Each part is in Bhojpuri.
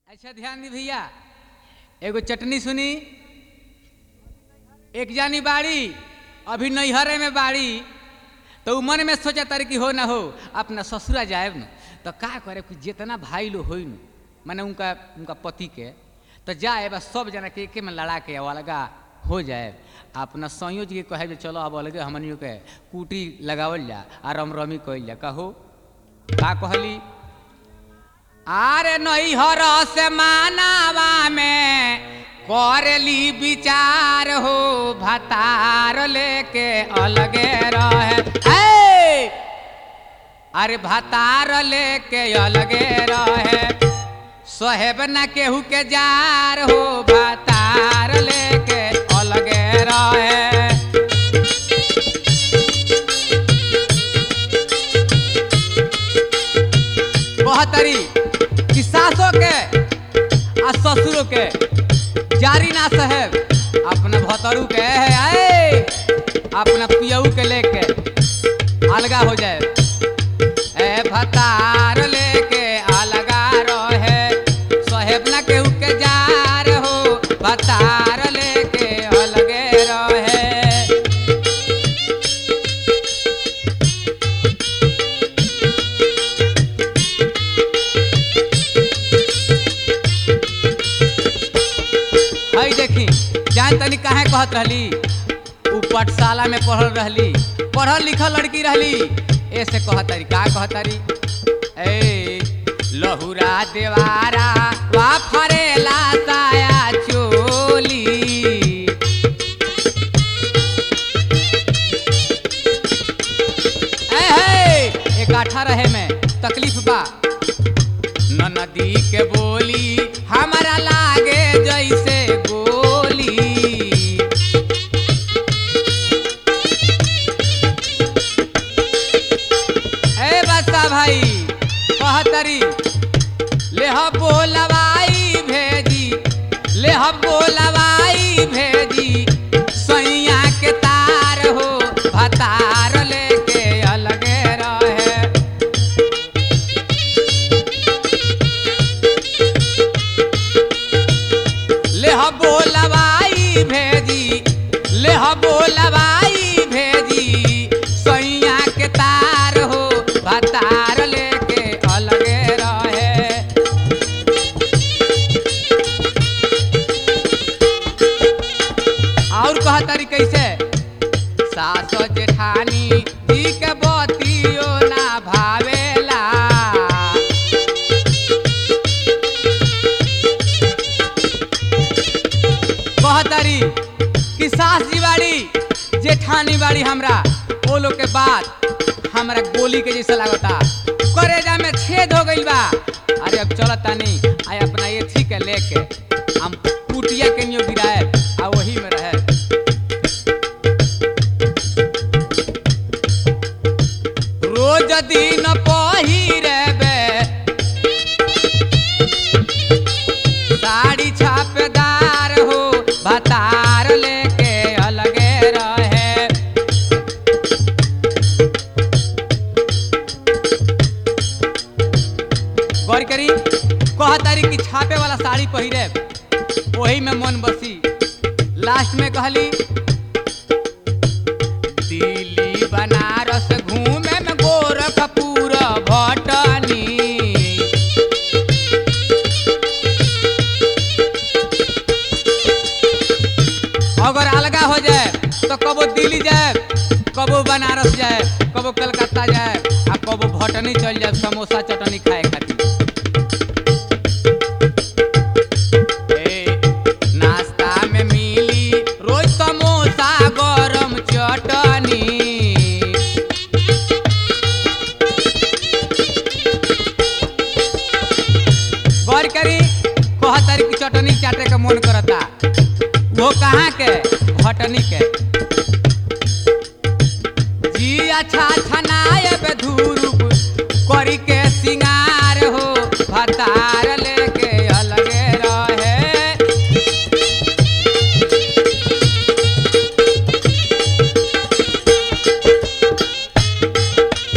अच्छा ध्यान दी भैया एगो चटनी सुनी एक जानी बाड़ी अभी नैहरे में बाड़ी तो उ मन में सोचा तारी कि हो ना हो अपना ससुरा जाएब न तो का करे कि जितना भाई लोग होई न माने उनका उनका पति के तो जाए बस सब जना के एके में लड़ा के अलगा हो जाए अपना संयोज के कहे जे चलो अब अलगे हमनियों के कूटी लगावल जा आ रम रमी कइल जा कहो का कहली आरे नैहर से मानावा में करेली विचार हो भतार लेके अलगे रहे ए! अरे भतार लेके अलगे रहे सोहेब न केहू के जार हो भतार लेके अलगे रहे बहतरी कि सासों के आ ससुरों के जारी ना साहेब अपना भतरू के है आए अपना पियऊ के लेके अलगा हो जाए ए भतार लेके अलगा रहे साहेब ना केहू के जार हो भतार लेके अलगे रहे हई देखी जान तनी काहे कहत रहली उ पाठशाला में पढ़ल रहली पढ़ल लिखल लड़की रहली ऐसे कहतरी का कहतरी ए लहुरा देवारा वा फरेला साया चोली ए हे एक आठा रहे में तकलीफ बा नदी के बोली हमारा लागे जैसे गोली ए बच्चा भाई कहतरी ले हम बोलवाई भेजी ले हम बोलवाई भेजी सैया के तार हो भतार लेके अलगे रहे ले हम बोलवाई भेजी ले हम बोलवाई भेजी सैया के तार हो भतार लेके अलगे रहे और कहा तारी कैसे सास जेठानी जी के बतियो ना भावेला कहतरी कि सास जी बाड़ी जेठानी बाड़ी हमरा ओ लोग के बात हमरा गोली के जैसा लागता करेजा में छेद हो गइल बा अरे अब चलत तानी आय अपना एथी के लेके हम कुटिया के नियो गिराए आ वही में रहे रोज दिन पहिरेबे साड़ी छापेदार हो भतार लेके अलगे रहे गौर करी कह तारी कि छापे वाला साड़ी पहिरे वही में मन बसी लास्ट में कहली दिल्ली बनारस घूमे में गोरखपुर भटनी अगर अलगा हो जाए तो कबो दिल्ली जाए कबो बनारस जाए कबो कलकत्ता जाए आ कबो भटनी चल जाए समोसा चटनी खाए खातिर ए, नाश्ता में मिली रोज समोसा गरम चटनी गौर करी कहतरी की चटनी चाटे के मन करता वो कहाँ के भटनी के जी अच्छा छनायब धूरुप करी के सिंगार हो भतार लेके अलगे रहे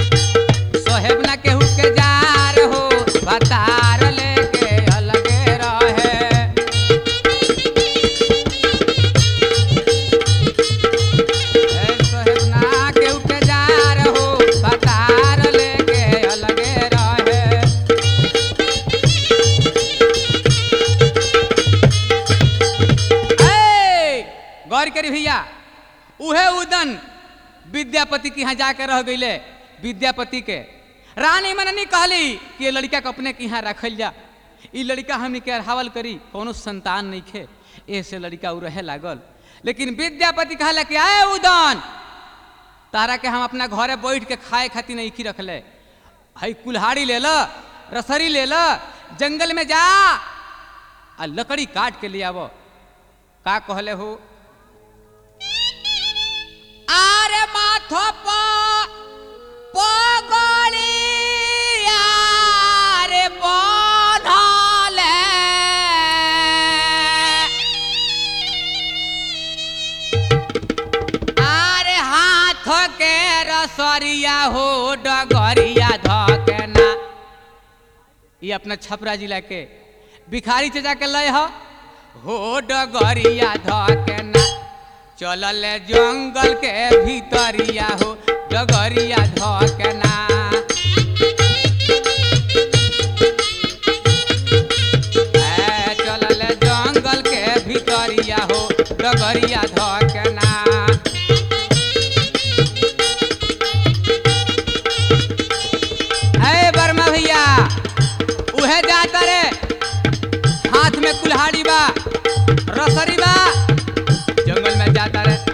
सोहेब ना केहू के जार हो भतार लेके अलगे गौर करी भैया उहे उदन विद्यापति के यहाँ जाके रह गईले विद्यापति के रानी मननी कहली कि ये लड़का के अपने के यहाँ रखल जा ई लड़का हमनी के अढ़ावल करी कोनो संतान नहीं खे ऐसे लड़का उ रहे लागल लेकिन विद्यापति कहला कि आए उदन तारा के हम अपना घरे बैठ के खाए खातिर नहीं की रखले हई कुल्हाड़ी ले ल रसरी ले ल जंगल में जा आ लकड़ी काट के ले आवो का कहले हो आरे माथो प पगड़ी आरे बन्हले आरे हाथ के रसरिया हो डगरिया धकेना ये अपना छपरा जिला के भिखारी से जाके लय हो हो डगरिया धकेना चलल जंगल के भीतरिया हो डगरिया धकेना ए, चलल जंगल के भीतरिया हो डगरिया धकेना है वर्मा भैया उहे जाता रे हाथ में कुल्हाड़ी बा रसरी बा जंगल में जाता रे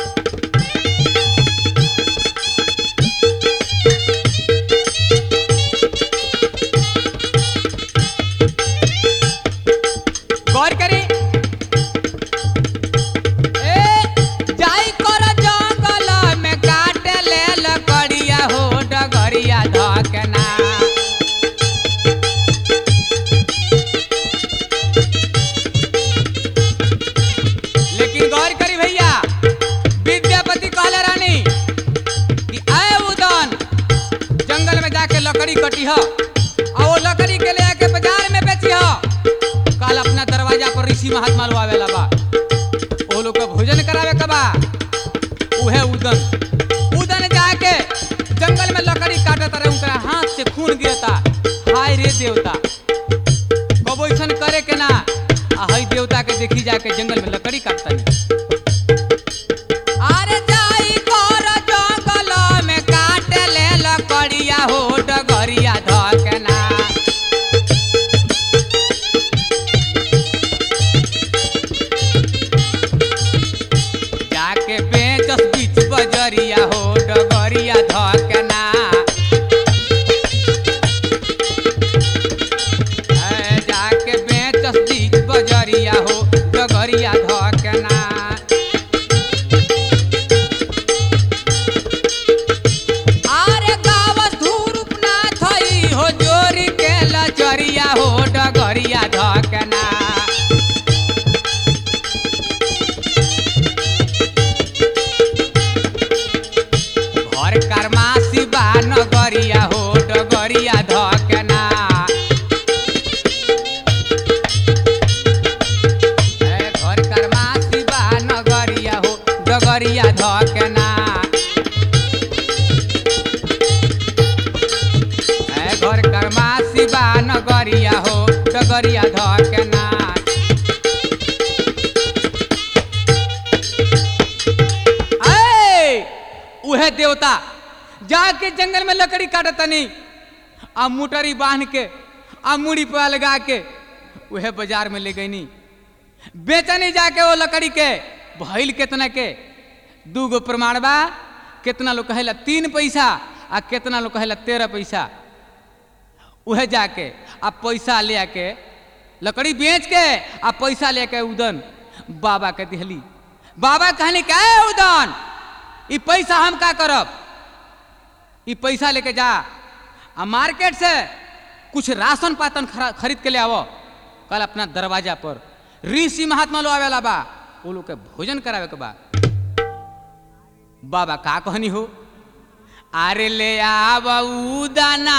गौर करी ए जाई कर जंगल में काट ले लकड़िया हो डगरिया धकना लेकिन गौर करी भैया विद्यापति कहले रानी कि आए उदन जंगल में जाके लकड़ी कटी हो और वो लकड़ी के ले आके बाजार में बेची हो कल अपना दरवाजा पर ऋषि महात्मा लो आवेला बा वो लोग के भोजन करावे के बा उहे उदन उदन जाके जंगल में लकड़ी काटत रहे उनका हाथ से खून गिरता हाय रे देवता कबो ऐसन करे के ना आ हई देवता के देखी जाके जंगल में लकड़ी काटता नहीं अरे जाई कर जंगल में काट ले लकड़िया हो डगरिया धकना जाके बेचस बीच बजरिया हो डगरिया धकना ए, जाके बेचस बीच बजरिया हो डगरिया धकना आरे गावस धूरुप ना थई हो जोरी के लचरिया हो डगरिया धकना घर करमासी बा नगरिया हो डगरिया धकना ए, घर करमासी बा नगरिया हो डगरिया धकना ए, घर करमासी बा नगरिया हो डगरिया धकना ए, उहे देवता जाके जंगल में लकड़ी काटतनी आ मुटरी बांध के आ मुड़ी पे लगा के उहे बाजार में ले गईनी बेचनी जाके वो लकड़ी के भइल केतना के दू गो प्रमाण बा केतना लोग कहेला तीन पैसा आ केतना लोग कहेला तेरह पैसा उहे जाके आ पैसा ले आके लकड़ी बेच के आ पैसा लेके उदन बाबा के दिहली बाबा कहनी का "ए उदन ई पैसा हम का करब ई पैसा लेके जा आ मार्केट से कुछ राशन पातन खरा- खरीद के ले आवो कल अपना दरवाजा पर ऋषि महात्मा लो आवेला बा वो लोग के भोजन करावे के बा बाबा का कहनी हो अरे ले आव उदाना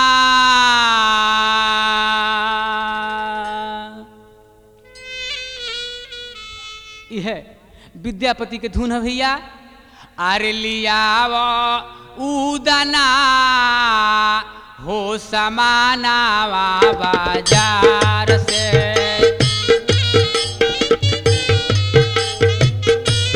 यह विद्यापति के धुन है भैया अरे लियाव उदाना हो समानावा बाजार से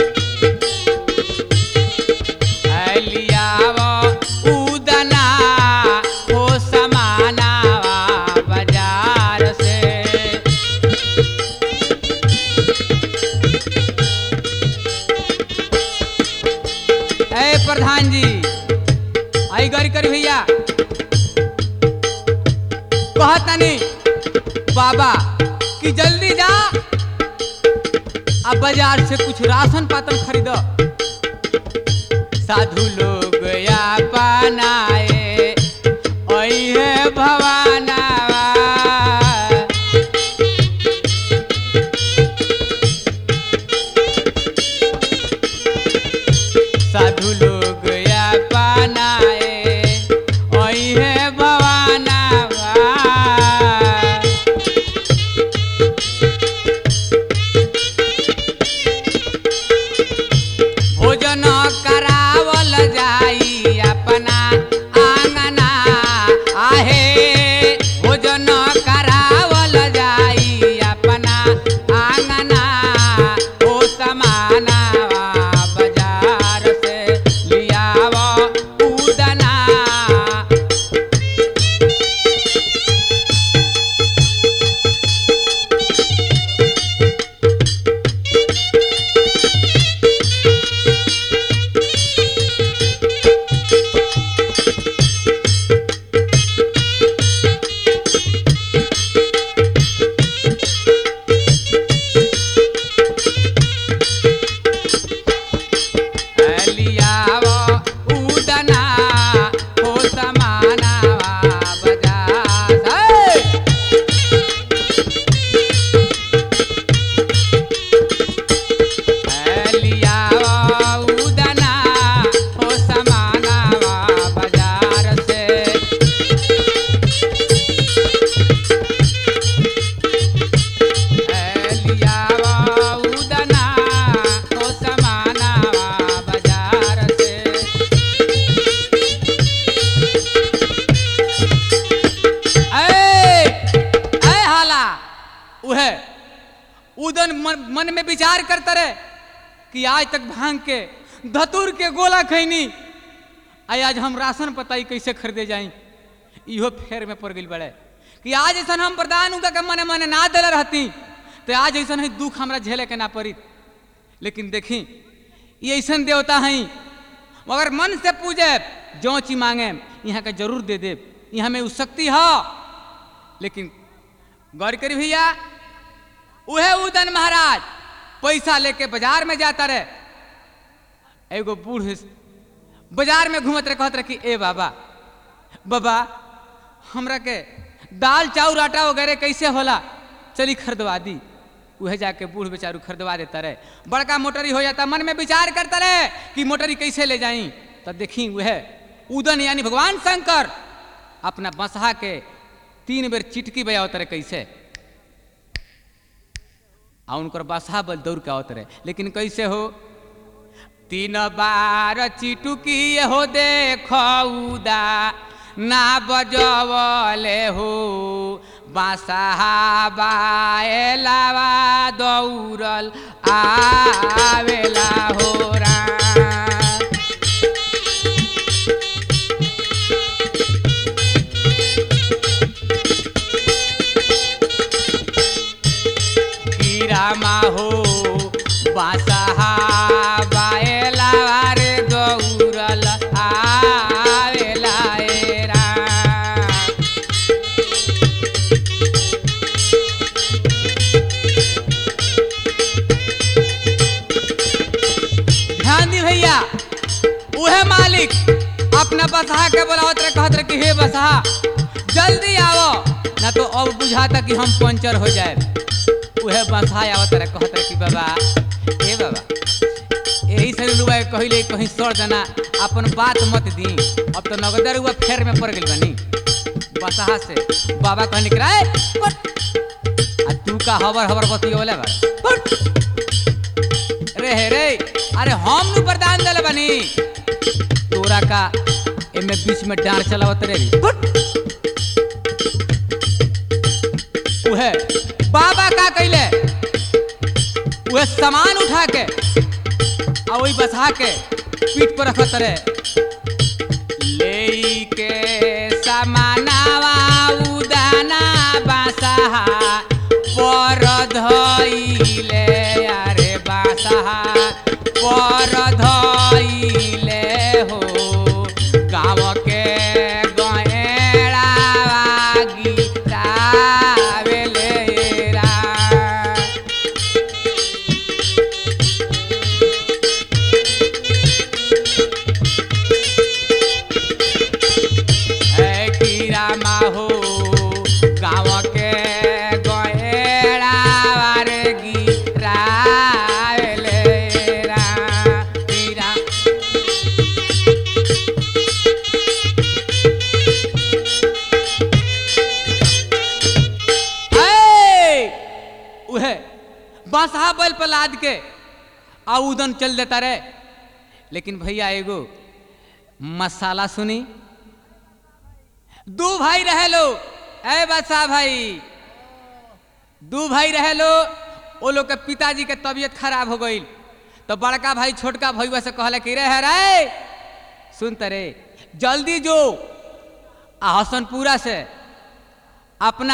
कि जल्दी जा अब बाजार से कुछ राशन पातन खरीद साधु लोग या पनाए ओहे भवानावा साधु लोग या पनाए ओहे भवानावा भोजन करावल जाई अपना आंगना आहे भोजन करावल जाई अपना आंगना ओ समाना बाजार से लियाव उदना लियाव उदना हो समाना बाजार हे! लियाव उदना हो समाना बाजार से लियावा उदना हो समाना बाजार से ऐ ऐ हाला उहे उदन मन, मन में विचार करता रहे कि आज तक भांग के धतूर के गोला खैनी आई आज हम राशन पताई कैसे खरीदे जाई इहो फेर में पड़ गई बड़े कि आज ऐसा हम प्रदान उनका के मने मने ना दिले रहती तो आज ऐसा है दुख हमरा झेले के ना पड़ी लेकिन देखी ये ऐसा देवता हैं मगर मन से पूजे जो चीज मांगे यहाँ के जरूर दे दे यहाँ में उ शक्ति है लेकिन गौर करी भैया उहे उदन महाराज पैसा लेके बाजार में जाता रहे एगो बूढ़ बाजार में घूमत रहे कहत रहे कि ए बाबा बाबा हमरा के दाल चाउर आटा वगैरह कैसे होला चली खरीदवा दी उहे जाके बूढ़ बेचारू खरीदवा देता रहे बड़का मोटरी हो जाता मन में विचार करता रहे कि मोटरी कैसे ले जाई तो देखी वह उदन यानी भगवान शंकर अपना बसहा के तीन बेर चिटकी बजावत रहे कैसे आ उनकर बसहा बल दौड़ के आवत रहे लेकिन कैसे हो तीन बार चिटुकी हो देखौदा ना बजवले हो बासहा बाएलावा दौड़ल आवेला हो रा कीरामा हो बासहा बाएला रे दौड़ल आवेला एरा ध्यान दी भैया उहे मालिक अपना बसहा के बोलावत रहे कहत रहे कि हे बसहा जल्दी आओ ना तो अब बुझाता कि हम पंचर हो जाए उहे बसहा आवत रहे कहत रहे कि बाबा हे बाबा यही से रुआ कहिले कहीं सड़ जाना अपन बात मत दी अब तो नगदर हुआ फेर में पड़ गई बनी बसहा से बाबा कहने के रहे आ तू का हबर हबर बतियोले बा रे हे रे अरे हम नु प्रदान दले बनी तोरा का एमे बीच में डांर चलावत रे उहे बाबा का कैले उहे सामान उठा के आ वही बसा के पीठ पर रखत रहे ले के सामानावा उदाना बासाहा पर धइले अरे बासाहा पर धइले हो गाँव के गएड़ा गीता बेलेरा उहे बांसहा बैल पर लाद के आ उदन चल देता रे लेकिन भैया एगो मसाला सुनी दू भाई रहे लो ए बादशाह भाई दू भाई रहे लो वो लोग के पिताजी के तबीयत खराब हो गई तो बड़का भाई छोटका भैया से कहले कि रे है रे सुन रे जल्दी जो आ हसनपुरा से अपना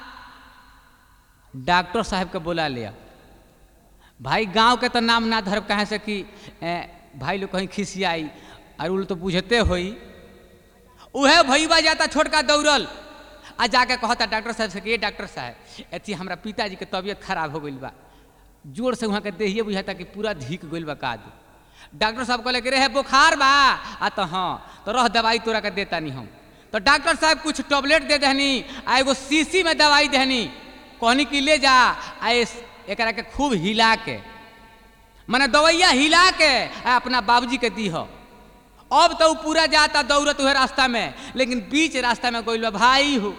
डॉक्टर साहब के बुला लिया भाई गांव के तो नाम ना धरब कहे से कि ए, भाई लोग कहीं खिसियाई और उल तो बुझते होई उहे भैया जाता छोटका दौड़ल आ जाके कहता डॉक्टर साहब से कि ये डॉक्टर साहब अथी हमरा पिताजी के तबीयत खराब हो गई बा जोर से वहाँ के देहिए बुझाता कि पूरा धीक गई बा काद डॉक्टर साहब कहले कि रे बुखार बा आ तो हाँ तो रह दवाई तोरा के देता नहीं हम तो डॉक्टर साहब कुछ टैबलेट दे दहनी आ एगो शीशी में दवाई दहनी कहनी कि ले जा आ इस- एकरा के खूब हिला के मने दवैया हिला के आ अपना बाबूजी के दी हो अब तो उ पूरा जाता दौड़त उहे रास्ता में लेकिन बीच रास्ता में गइल बा भाई हो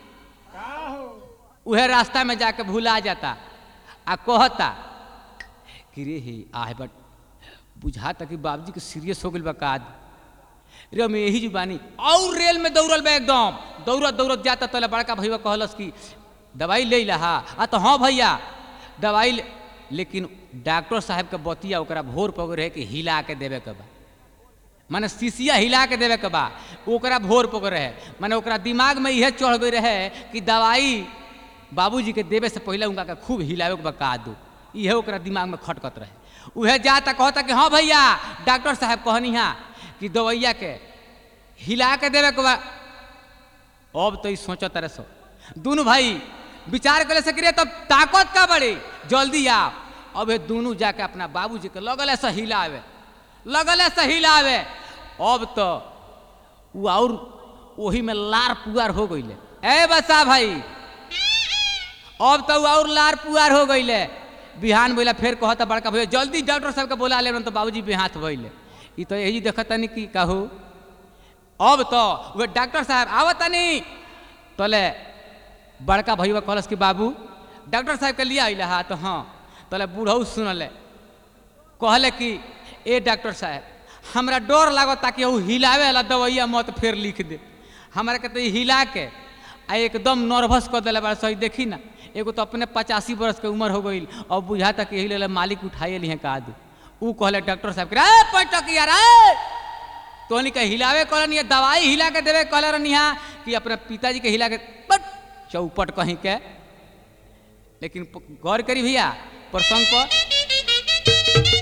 उहे रास्ता में जाके भूला जाता आ कहता कि रे हे आह बट बुझाता कि बाबूजी के सीरियस हो गइल बा काद रे मैं यही जुबानी और रेल में दौड़ल बा एकदम दौड़त दौड़त जाता तले बड़का भैया कहलस कि दवाई ले लहा आ तो हाँ भैया दवाई ले- लेकिन डॉक्टर साहब के बतिया ओकरा भोर पग रहे कि हिला के देवे के बा माने शीशिया हिला के देवे के बा ओकरा भोर पग रहे माने ओकरा दिमाग में इहे चढ़ गई रहे कि दवाई बाबूजी के देवे से पहले उनका के खूब हिलावे के बा का दू इहे ओकरा दिमाग में खटकत रहे उहे जाता कहता कि हाँ भैया डॉक्टर साहब कहनी हा कि दवैया के हिला के देवे के बा अब तो ई सोचत रहे सो दोनों भाई विचार करे से तब ताकत का बड़ी जल्दी आ अब ये दोनों जाके अपना बाबूजी के लगल से हिलावे लगल से हिलावे अब तो वो और वही में लार पुआर हो गईले ए बसा भाई अब तो उ और लार पुआर हो गईले बिहान बोला फिर कहता बड़का भैया जल्दी डॉक्टर साहब के बोला ले तो बाबूजी बेहाथ भइले ई तो यही देखता नहीं कि कहू अब तो वे डॉक्टर साहब आवत नहीं तोले बड़का भैया कहलस कि बाबू डॉक्टर साहब के लिए अल हा तो हाँ तोले बूढ़ऊ सुनले कहले कि ए डॉक्टर साहब हमरा डर लागत ताकि वो हिलावे वाला दवाइया मत फिर लिख दे हमरा के तो ई हिला के आ एकदम नर्वस कर दिले बड़ा सही देखी ना एगो तो अपने पचासी बरस के उम्र हो गई अब बुझाता कि यही ले मालिक उठाइए लिए का दू ऊ कहले डॉक्टर साहब के रे पैटक यार रे तोहनी के हिलावे कहलन ये दवाई हिला के देवे कहले रहनी हा कि अपने पिताजी के हिला के बट चौपट कहीं के लेकिन प- गौर करी भैया प्रसंग पर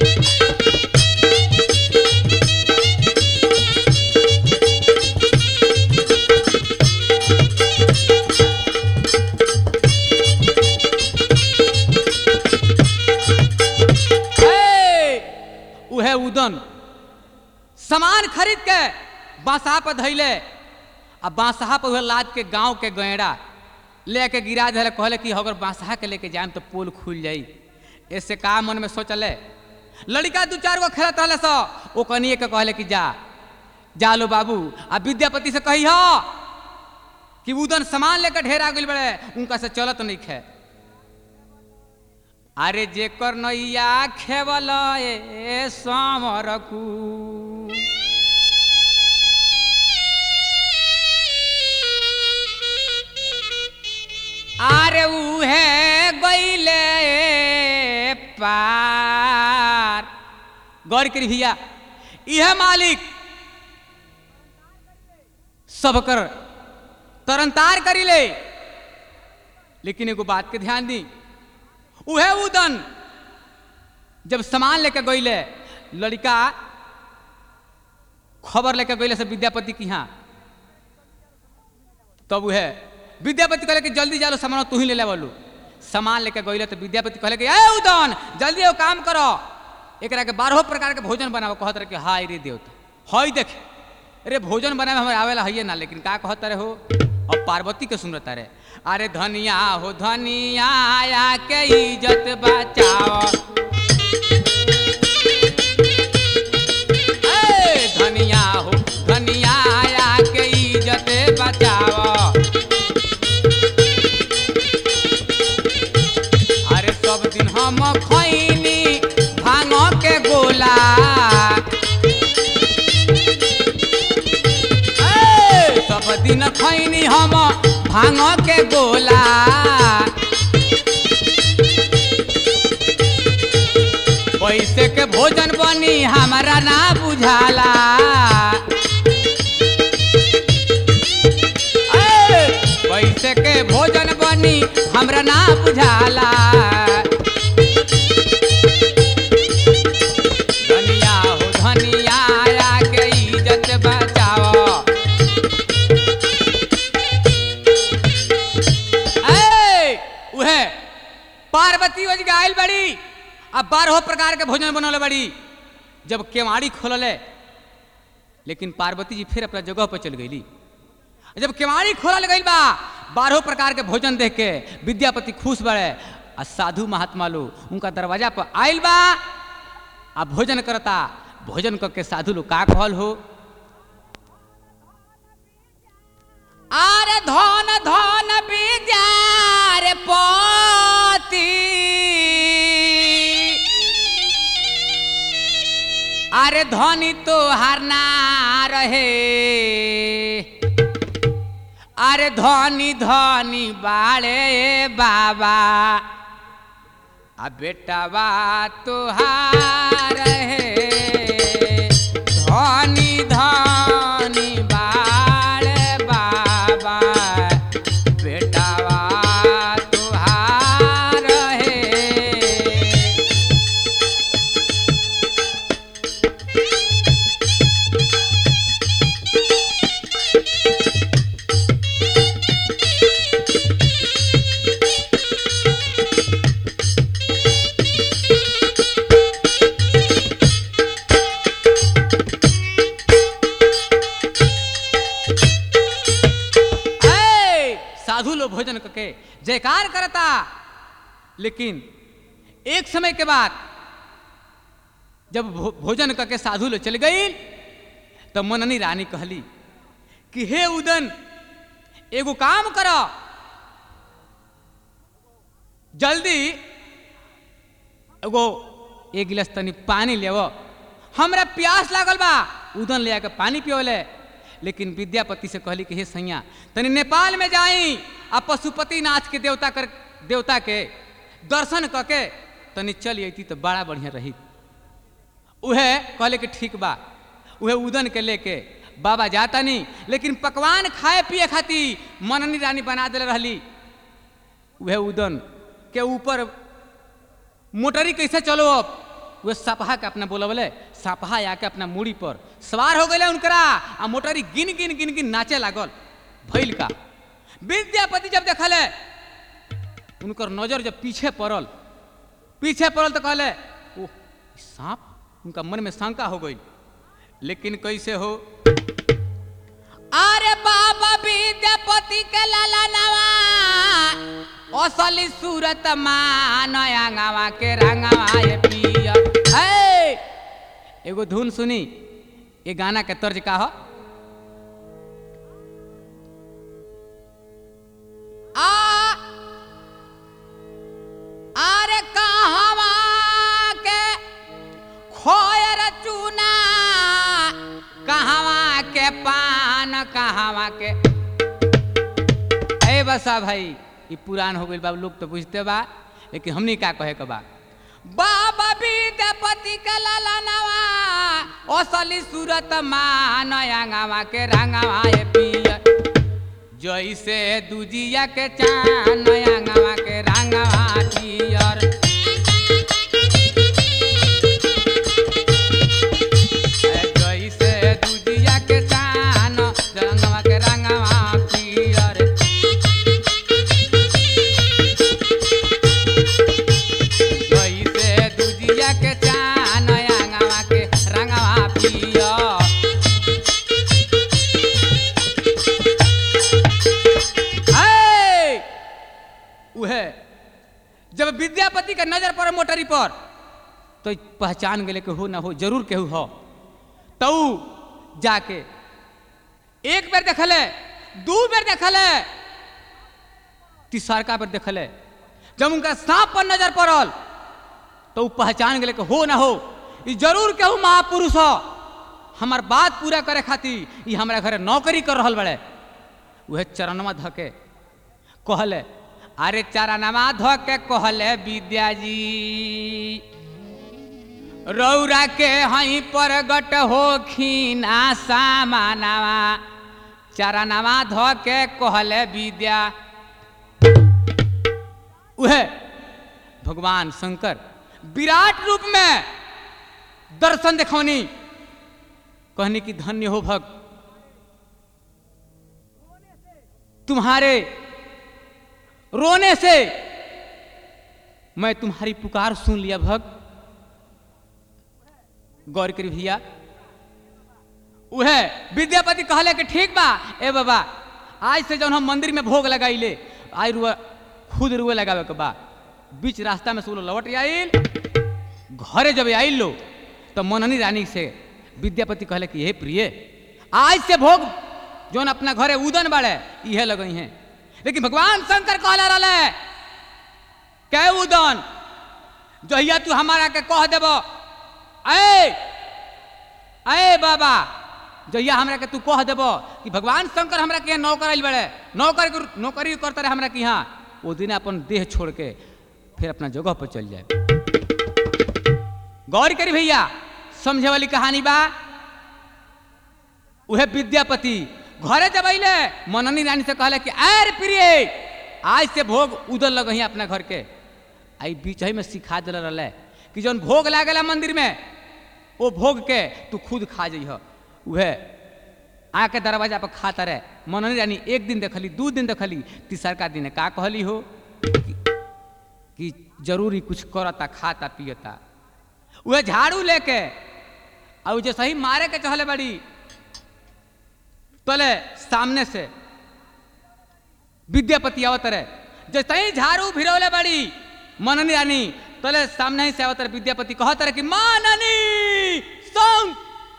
हे! उहे उदन सामान खरीद के बांसहा पर धैले आ बांसहा पर उहे लाद के गांव के गैड़ा लेके गिरा दिले कहले कि अगर बांसहा के लेके जाएम तो पोल खुल जाई ऐसे का मन में सोचले लड़का दू चार गो खेलत रहले सो ओ कनिए के कहले कि जा जा लो बाबू आ विद्यापति से कही हो कि उदन सामान लेकर ढेर आ गइल बड़े उनका से चलत नहीं खे अरे जेकर नैया खेवल ए समरकू अरे उहे गईले पार गौर करी भैया यह मालिक सबकर तरनतार करी ले लेकिन एगो बात के ध्यान दी उहे उदन जब सामान लेके गईले लड़का खबर लेके गईले से विद्यापति की यहाँ तब उहे विद्यापति कहले कि जल्दी जालो सामान तू ही ले ले बोलू सामान लेके गईले तो विद्यापति कहले कि ए उदन जल्दी वो काम करो एकरा के बारह प्रकार के भोजन बनाओ कहत रहे कि हाय रे देवता हई देख अरे भोजन बनावे हमारे आवेला हइये ना लेकिन का कहत रहे हो अब पार्वती के सुनता रहे अरे धनिया हो धनिया आया के इज्जत बचाओ ए, धनिया हो धनिया आया के इज्जत बचाओ अरे खैनी हम भांग के गोला पैसे के भोजन बनी हमारा ना बुझाला ए, पैसे के भोजन बनी हमरा ना बुझाला धनिया हो धनिया के इज्जत बचाओ ए, उहे पार्वती वज गायल बड़ी अब बारह प्रकार के भोजन बनल बड़ी जब केवाड़ी खोलले लेकिन पार्वती जी फिर अपना जगह पर चल गईली जब केवाड़ी खोलल गई बा बारह प्रकार के भोजन देख के विद्यापति खुश बड़े आ साधु महात्मा लोग उनका दरवाजा पर आयल बा आ भोजन करता भोजन करके साधु लोग का कहल हो आरे धन धन विद्यार पति अरे धनी तो हारना रहे अरे धनी धनी बाड़े बाबा आ बेटावा तुहार है धनी धनी बाड़े बाबा बेटावा तुहार है ए, साधु लोग भोजन करके जयकार करता लेकिन एक समय के बाद जब भो, भोजन करके साधु लोग चल गई तो मननी रानी कहली कि हे उदन एगो काम कर जल्दी एगो एक गिलास तनी पानी लेव हमरा प्यास लागल बा उदन ले आके पानी पियोले लेकिन विद्यापति से कहली कि हे सैया तनी नेपाल में जाई आ पशुपति नाथ के देवता कर देवता के दर्शन करके तनी चल अती तो बड़ा बढ़िया रही उहे कहले कि ठीक बा उहे उदन के लेके बाबा जाता नहीं लेकिन पकवान खाए पिए खातिर मननी रानी बना दिले रहली उहे उदन के ऊपर मोटरी कैसे चलो अब वे सपहा के अपना बोलबले सपहा आके अपना मूड़ी पर सवार हो गए उनकरा आ मोटरी गिन गिन गिन गिन नाचे लागल भैल का विद्यापति जब देखले उनकर नजर जब पीछे पड़ल पीछे पड़ल तो कहले ओह ई सांप उनका मन में शंका हो गई लेकिन कैसे हो अरे बाबा विद्यापति के लाला नवा असली सूरत मानवा के रंगवा ये पिया हे एगो धुन सुनी ये गाना के तर्ज का हो आ अरे कहवा के खोयर चूना कहवा के पान कहवा के ए बसा भाई ई पुरान हो गइल बा लोग तो बुझते बा लेकिन हमनी का कहे के बा बाबा विद्यापति के लाला नवा असली सूरत मान अंगवा के रंगवा ए पिया जैसे दुजिया के चान अंगवा के रंगवा पियर जैसे दुजिया के चान रंगवा के रंगवा पियर जैसे दुजिया के चान अंगवा के रंगवा पियर है उहे जब विद्यापति के नजर पड़े मोटरी पर तो पहचान गए कि हो ना हो जरूर केहू हो तो जाके एक बेर देखले दू बेर देखले तीसरका बेर देखले जब उनका सांप पर नजर पड़ल तो उ पहचान गए कि हो ना हो ई जरूर केहू महापुरुष हो हमार बात पूरा करे खातिर ई हमरा घरे नौकरी कर रहल बड़े वह चरणवा धके कहले अरे चरणवा धके कहले विद्या जी रौरा के हई परगट हो खीना सामानवा चरणवा धके कहले विद्या वह भगवान शंकर विराट रूप में दर्शन देखौनी कहने की धन्य हो भक्त तुम्हारे रोने से मैं तुम्हारी पुकार सुन लिया भक्त गौर करी भैया उहे विद्यापति कहले कि ठीक बा ए बाबा आज से जब हम मंदिर में भोग लगाइले आई रुआ खुद रुए लगावे के बा बीच रास्ता में सब लोग लौट आइल घरे जब आइल लो तो मननी रानी से विद्यापति कहले कि हे प्रिय आज से भोग जोन अपना घरे उदन बाड़े इहे लगई हैं लेकिन भगवान शंकर कहला रहे कै उदन जहिया तू हमारा के कह देब ए ए बाबा जहिया हमरा के तू कह देब कि भगवान शंकर हमरा के यहाँ नौकर आइल बड़े नौकर के- नौकरी करते रहे हमरा के यहाँ वो दिन अपन देह छोड़ के फिर अपना जगह पर चल जाए गौर करी भैया समझे वाली कहानी बा उहे विद्यापति घरे जब अइले मननी रानी से कहले कि अरे प्रिय आज से भोग उधर लगही अपना घर के आई बीच ही में सिखा दिल रहे कि जौन भोग लागेला मंदिर में वो भोग के तू खुद खा जइह उहे आके दरवाजा पर खाता रहे मननी रानी एक दिन देखली दू दिन देखली तीसरका दिन का कहली हो कि, कि जरूरी कुछ करता खाता पियता वह झाड़ू लेके और जो सही मारे के चहले बड़ी तले सामने से विद्यापति आवत रहे जो सही झाड़ू भिरौले बड़ी मननी रानी तले सामने ही से आवत रहे विद्यापति कहत रहे कि माननी सॉन्ग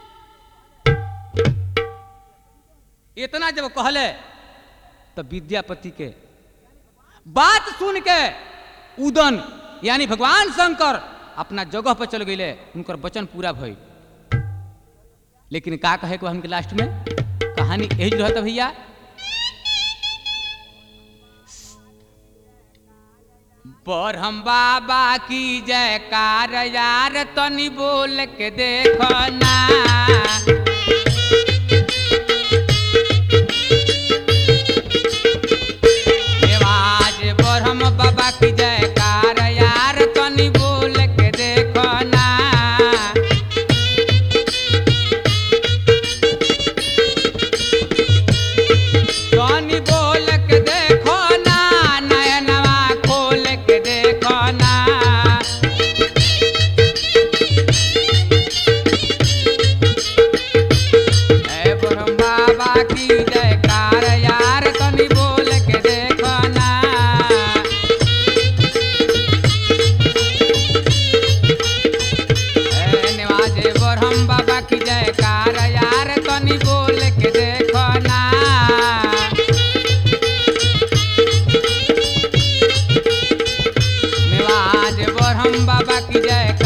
इतना जब कहले तो विद्यापति के बात सुन के उदन यानी भगवान शंकर अपना जगह पर चल गए उनकर वचन पूरा भइल लेकिन का कहे को हमके लास्ट में कहानी यही रहत भैया बरहम बाबा की जयकार यार तनी बोल के देखो ना आवाज बरहम बाबा की जयकार यार तनी बोल के देखो ना तनी बोल के देखो ना नयनवा खोल के देखो ना ऐ ब्रह्म बाबा की जयकार यार तनी बोल के देखो ना ऐ निवाजे ब्रह्म बाबा की जयकार यार तनी बोल के देखो ना निवाज ब्रह्म बाबा की जय